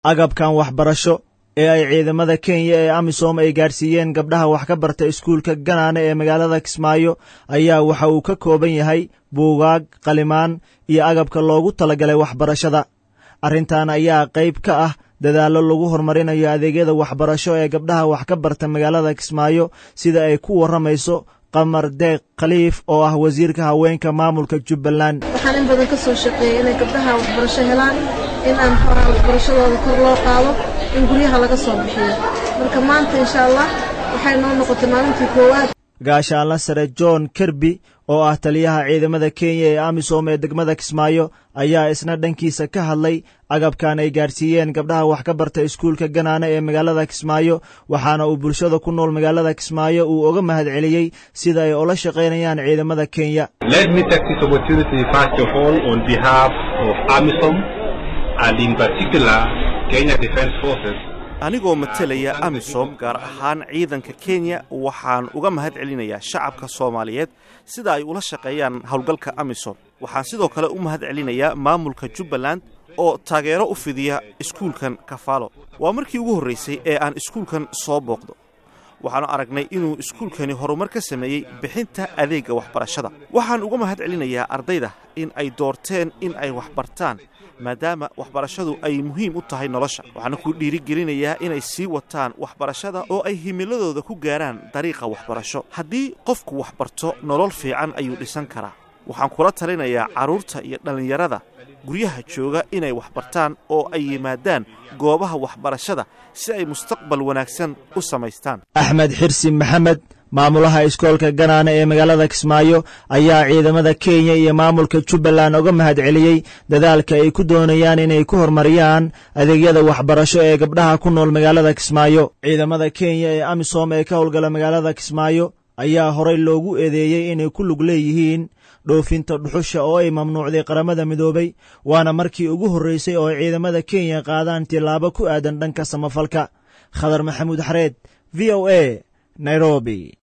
agabkan waxbarasho ee ay ciidamada kenya ee amisom ay gaadhsiiyeen gabdhaha wax ka barta iskuulka ganaane ee magaalada kismaayo ayaa waxa uu ka kooban yahay buugaag qalimaan iyo agabka loogu talagalay waxbarashada arrintan ayaa qayb ka ah dadaallo lagu horumarinayo adeegyada waxbarasho ee gabdhaha wax ka barta magaalada kismaayo sida ay ku warramayso qamar deeq khaliif oo ah wasiirka haweenka maamulka jubbaland waxaan in badan ka soo shaqeeyay inay gabdhaha waxbarasho helaan in aan xoraa waxbarashadooda kor loo qaado in guryaha laga soo bixiyo marka maanta insha allah waxay noo noqotay maalintii koowaad gaashaanla sare john kerby oo ah taliyaha ciidamada kenya ee amisom ee degmada kismaayo ayaa isna dhankiisa ka hadlay agabkan ay gaadhsiiyeen gabdhaha wax ka barta iskuulka ganaane ee magaalada kismaayo waxaana uu bulshada ku nool magaalada kismaayo uu oga mahad celiyey sida ay ula shaqaynayaan ciidamada kenya anigoo matelaya amisom gaar ahaan ciidanka kenya waxaan uga mahad celinayaa shacabka soomaaliyeed sida ay ula shaqeeyaan howlgalka amisom waxaan sidoo kale u mahad celinayaa maamulka jubbaland oo taageero u fidiya iskuulkan kafaalo waa markii ugu horraysay ee aan iskuulkan soo booqdo waxaanu aragnay inuu iskuulkani horumar ka sameeyey bixinta adeegga waxbarashada waxaan uga mahad celinayaa ardayda in ay doorteen in ay waxbartaan maadaama waxbarashadu ay muhiim u tahay nolosha waxaana ku dhiirigelinayaa inay sii wataan waxbarashada oo ay himiladooda ku gaaraan dariiqa waxbarasho haddii qofku waxbarto nolol fiican ayuu dhisan karaa waxaan kula talinayaa carruurta iyo dhallinyarada guryaha jooga inay waxbartaan oo ay yimaadaan goobaha waxbarashada si ay mustaqbal wanaagsan u samaystaan axmed xirsi maxamed maamulaha iskoolka ganaane ee magaalada kismaayo ayaa ciidamada kenya iyo maamulka jubbaland oga mahad celiyey dadaalka ay ku doonayaan inay ku horumariyaan adeegyada waxbarasho ee gabdhaha ku nool magaalada kismaayo ciidamada kenya ee amisom ee ka howlgala magaalada kismaayo ayaa horey loogu eedeeyey inay ku lug leeyihiin dhoofinta dhuxusha oo ay mamnuucday qaramada midoobay waana markii ugu horreysay oo ay ciidamada kenya qaadaan tilaabo ku aadan dhanka samafalka khadar maxamuud xareed v o a nairobi